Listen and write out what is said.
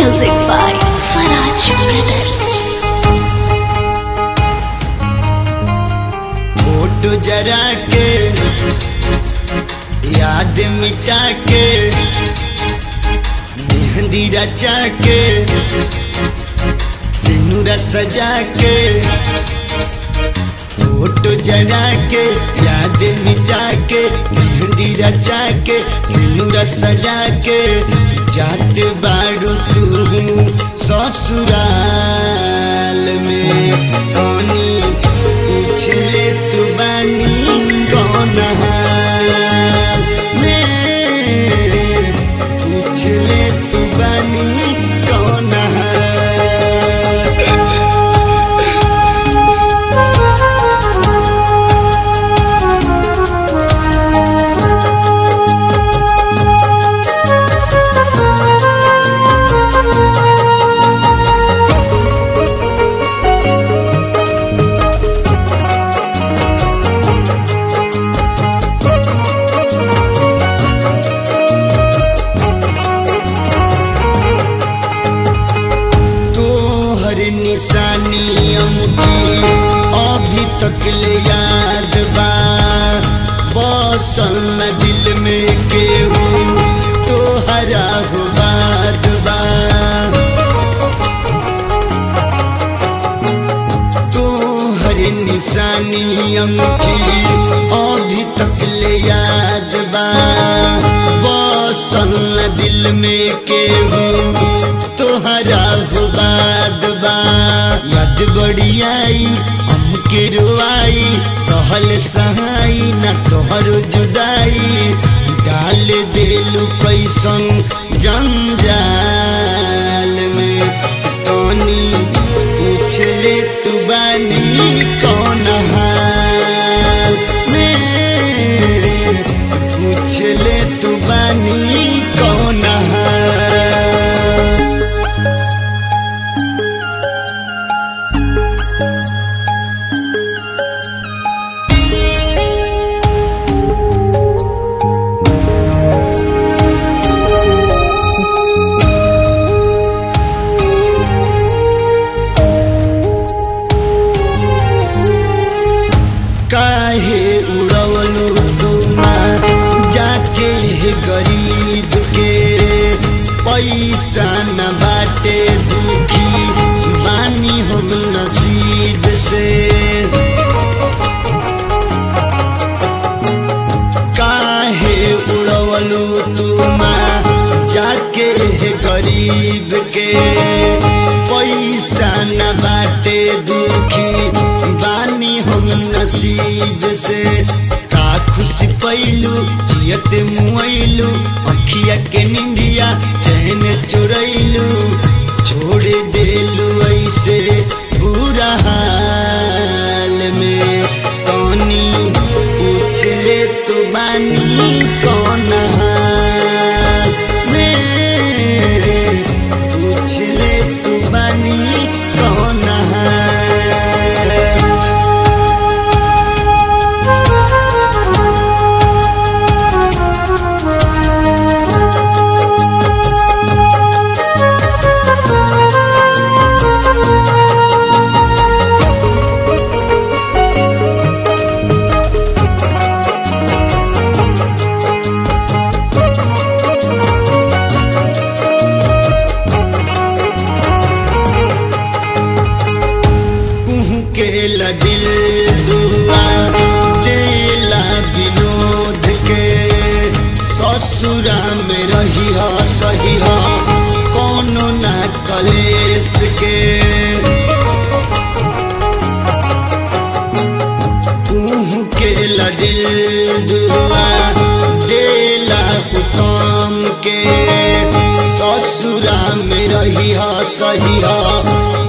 Music by Swaraj Brothers. Photo जरा के याद मिटा के मेहंदी रचा के सिनुरा सजा के फोटो जरा के याद मिटा के मेहंदी रचा के सिनुरा सजा के जाते बारू तू ससुराल में कौनी पूछले तू बानी कौन हाल में पूछले तू बानी कौन हाल तोहर निशानी अमकी अभी तक ले याद बा बसल न दिल में केहू तोहरा हो बात बा तोहर निशानी अमकी अभी तक ले याद बा बसल न दिल में केहू तोहरा हो बाद बा याद बड़ी आई हमके रुआई सहल सहाई न तोहर जुदाई डाल देलू पैसन जंजाल में तोनी पूछ ले तू बानी कौन हाल में पूछ ले तू बानी कौन हाल काहे उड़वलू तुमा जाके हे गरीब के पैसा न बाटे दुखी बानी हम नसीब से काहे उड़वलू तुमा जाके हे गरीब के पैसा न बाटे दुखी बानी हम नसीब से का खुशी पैलू जियत मुआइलू अखिया के निंदिया चैन चुरैलू छोड़ देलू ऐसे बुरा हाल में तोनी पूछ ले तू बानी कौन हाल में पूछ ले तू बानी कौन हाल कुहू के दिल दुआ देला विनोद के ससुरा में रही हा सही हा कोनो ना कलेस के कुहू के दिल दुआ देला उत्तम के ससुरा में रही हा सही हा